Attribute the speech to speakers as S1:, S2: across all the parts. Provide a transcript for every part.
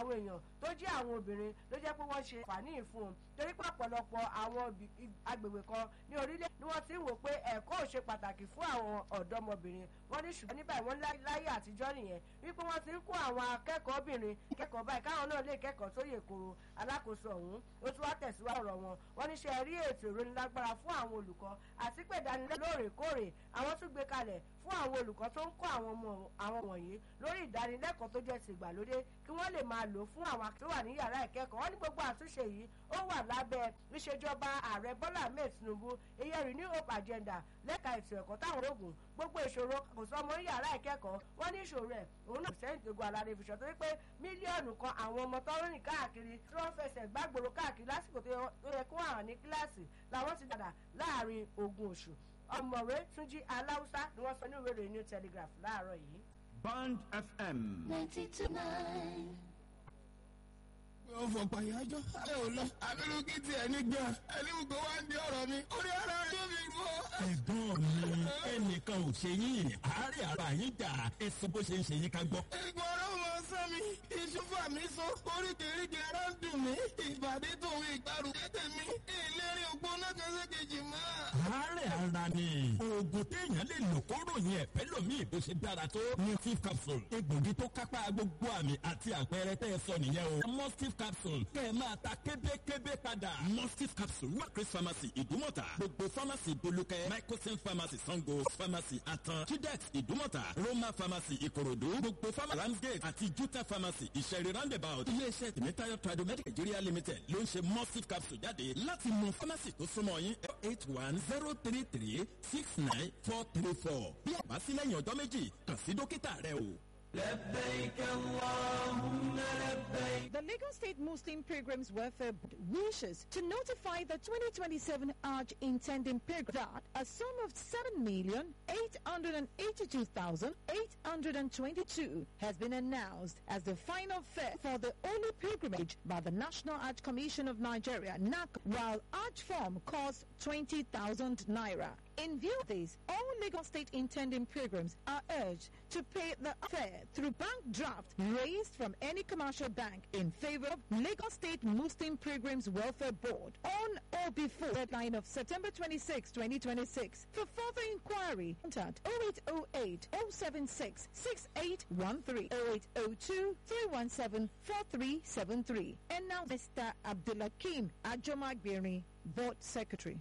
S1: àwọn èèyàn tó jẹ́ àwọn obìnrin ló jẹ́ pé wọ́n ṣe fàní ìfún un torí pé ọ̀pọ̀lọpọ̀ àwọn agbègbè kan ní orílẹ̀ ni wọ́n ti ń wò pé ẹ̀kọ́ ò ṣe pàtàkì fún àwọn ọ̀dọ́mọbìnrin wọ́n ní ṣùgbọ́n nígbà wọ́n láyé àtijọ́ nìyẹn wípé wọ́n ti ń kó àwọn akẹ́kọ̀ọ́bìnrin kẹ́kọ̀ọ́ báyìí káwọn náà lè kẹ́kọ̀ọ́ tó yè koro alákòóso ọ̀hún ó tún wá tẹ̀síwájú ọ̀rọ̀ wọn wọ́n ní ṣe rí ètò ìrónilágbára fún àwọn olùkọ́ àti pé ìdánilẹ́kọ̀ọ́ lóòrèkóòrè àwọn tún gbé kalẹ̀ fún àwọn olùkọ́ tó ń kọ́ àwọn ọmọ àwọn wọ̀nyí lórí ìdánilẹ́kọ̀ọ́ tó jẹ́ ti ìgbàlódé kí wọ́n lè máa lò fún àwọn tó wà ní yàrá ìkẹ́kọ̀ọ́ wọ́n ní gbogbo àtúnṣe yìí ó wà lábẹ́ ìṣèjọba ààrẹ bọ́lá ahmed tinubu iye renew hope agenda lẹ́ka ètò ẹ̀kọ́ táwọn ológun gbogbo ìṣòro kò sọ ọmọ yàrá ìkẹ́kọ̀ọ́ wọ́n ní ìṣòro ẹ̀ òun náà sẹ́yìn tó gun alárẹ̀ ìfìṣọ́ torí pé mílíọ̀nù kan àwọn ọmọ tó rìn káàkiri tí wọ́n fẹsẹ̀ gbàgbòrò káàkiri lásìkò tó yẹ kó àwọn ní kíláàsì làwọn ti dàdà láàrin ogún oṣù ọmọwé túnjí aláùsá ni wọ́n sọ ní ìwé ìròyìn new telegraph láàárọ̀ yìí.
S2: band fm.
S3: ninety two nine
S4: ó fọpọ̀ ìyájọ́ ẹ ò lọ abẹ́rù kí tiẹ̀ nígbà ẹni gbogbo wa ń di ọ̀rọ̀ mi orí ara rẹ̀ mi rú.
S5: ẹ̀gbọ́n mi ẹnìkan ò ṣe yín àárẹ̀ ara yín jà ẹ sọ bó ṣe ń ṣe yín ká gbọ́.
S4: ìgbọ́ ọ̀rọ̀ mọ sọ mi ìṣúfà mi sọ oríkèéríkèé ara ń dùn mí ìbàdí tòun ìgbàrú tètè mi ìlérí ògbó náà kẹsẹ̀ kejì mọ́.
S5: àárẹ̀ ara ni oògùn téèyàn lè lò kó ròyìn ẹ̀fẹ́ lòmíì bó ṣe dára tó ní tif capsule egbògi tó kápá gbogbo àmì àti àpẹẹrẹ tẹ́ ẹ sọ nìyẹn o mustif capsule kẹ́ ẹ máa ta kébékébé padà. mustif capsule wà chris pharmacy ìdúmọ̀tà gbogbo pharmacy bolúkẹ́ microsim pharmacy sango pharmacy atan chidex ìdúmọ̀tà roma pharmacy ìkòròdú gbogbo pharmacy ramsgate àti juta pharmacy ìṣẹ̀rí roundabout iléeṣẹ́ tèmítáyọ̀ tradomedic nigeria limited ló ń ṣe mustif capsule jáde láti mú pharmacy tó súnmọ́ yín eight one zero three three six nine four three four bí àbá sí lẹ́yìn ọjọ́ méjì kàn sí dókítà rẹ o.
S6: لبيك اللهم لبيك
S7: The Lagos State Muslim Pilgrims Welfare Board wishes to notify the 2027 Hajj intending pilgrim that a sum of 7,882,822 has been announced as the final fare for the only pilgrimage by the National Hajj Commission of Nigeria, NAC, while Hajj form costs 20,000 naira. In view of this, all Lagos State intending pilgrims are urged to pay the fare through bank draft raised from any commercial bank in favor of Lagos State Muslim Pilgrims Welfare Board on or before the deadline of September 26, 2026. For further inquiry, contact 0808 076 6813 0802 317 4373. And now Mr. Abdulakim Ajomagbiri, Board Secretary.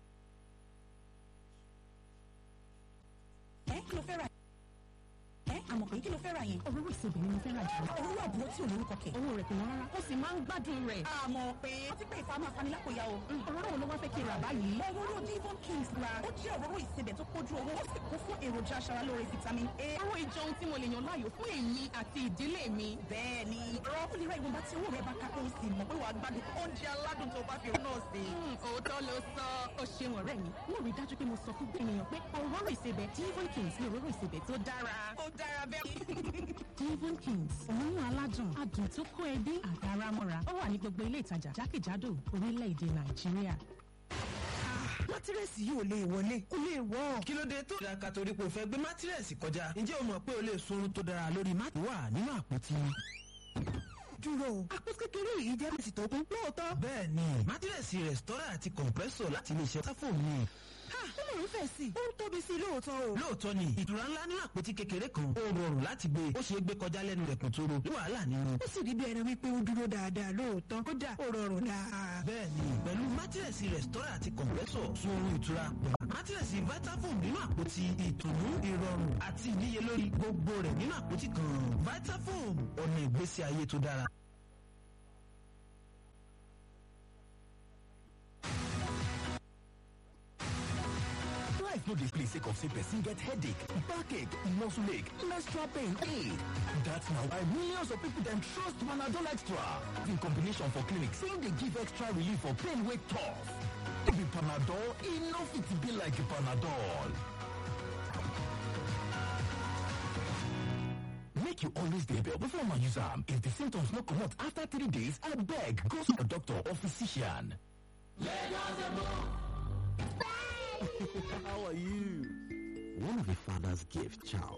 S8: ẹ kí ló fẹ́ ra ẹ àmọ̀ pé kí ló fẹ́ ra yẹn.
S9: òróró ìsebì ni mo fẹ́ ra jù.
S8: òróró àbúrò tí ò lórúkọ kẹ̀.
S9: owó rẹ̀ kò wọ́n rárá ó sì máa ń gbádùn rẹ̀.
S8: àmọ̀ pé ó ti pé ìfamọ́ afanilákòyà o.
S9: òróró wo ló wá fẹ́ kí n rà báyìí.
S8: òróró divon kings ra ó jẹ́ òróró ìsebẹ̀ tó pójú owó ó sì kún fún èròjà aṣaralóore vitamin a.
S9: òróró ìjọ ohun tí mo lè yàn láàyò fún èmi àti ìdílé mi.
S8: bẹ́ẹ̀ ni ó lè ra ìwọ̀nba tí owó rẹ̀ bá ká kó o sì mọ̀ pé wàá gbádùn oúnjẹ aládùn tó bá fi rún náà sí.
S9: òótọ́ ló sọ ó ṣeun ọ̀rẹ́ mi mo rí dájú pé mo sọ fún gbẹ̀mìyàn pé òróró ìsebẹ̀ divon kings ni òróró ìsebẹ̀ tó dára.
S8: ó dára bẹ́ẹ̀.
S9: Devon Kings òórùn aládùn adùn tó kó ẹbí àtàrà mọ́ra ó wà ní gbogbo ilé ìtajà jákèjádò orílẹ̀-èdè Nàìjíríà.
S10: mátírẹ́sì yìí ò lè wọlé ó lè wọ́.
S11: kí ló dé tó dáka torí pé o fẹ́ gbé mátírẹ́sì kọjá ǹjẹ́ o mọ̀ pé o lè sunrun tó dára lórí mátírẹ́sì wà nínú àpótí
S10: dúró àpótí kékeré yìí jẹ́ mẹ́sì tó kún lóòótọ́.
S11: bẹ́ẹ̀ ni mátírẹ́sì rẹ̀stọ́rà àti kọ̀m̀pẹ́sọ̀ láti iléeṣẹ́ sáfòmù ni
S10: ó lè ń fẹ̀ sí i ó ń tóbi sí i lóòótọ́ o.
S11: lóòótọ́ ni ìtura ńlá nínú àpótí kékeré kan ó rọrùn láti gbé ó ṣeé gbé kọjá lẹ́nu rẹ̀ kò tóro ní wàhálà nínú.
S10: ó sì rí bí ẹni wípé ó dúró dáadáa lóòótọ́ kódà ó rọrùn dáa.
S11: bẹ́ẹ̀ni pẹ̀lú mátírẹ̀sì rẹ̀stọ́rà àti kọ̀m̀pẹ́sọ̀ sun oorun ìtura mátírẹ̀sì vitafoam nínú àpótí ìtùnú ìrọ̀rùn àti ìníyelórí gbogbo rẹ̀ nínú àpótí kan vitafoam ọ̀nà ìgbésí ayé tó dára.
S12: life no dey play sake of say person get headache backache muscle ache menstrual pain ache that's na why millions of people dem trust panadol extra in combination for clinic say e dey give extra relief for pain wey tough no be panadol e no fit be like panadol make you always dey well before una use am if di symptoms no comot after three days abeg go see your doctor or physician
S13: How are you?
S12: One of a father's gift, child,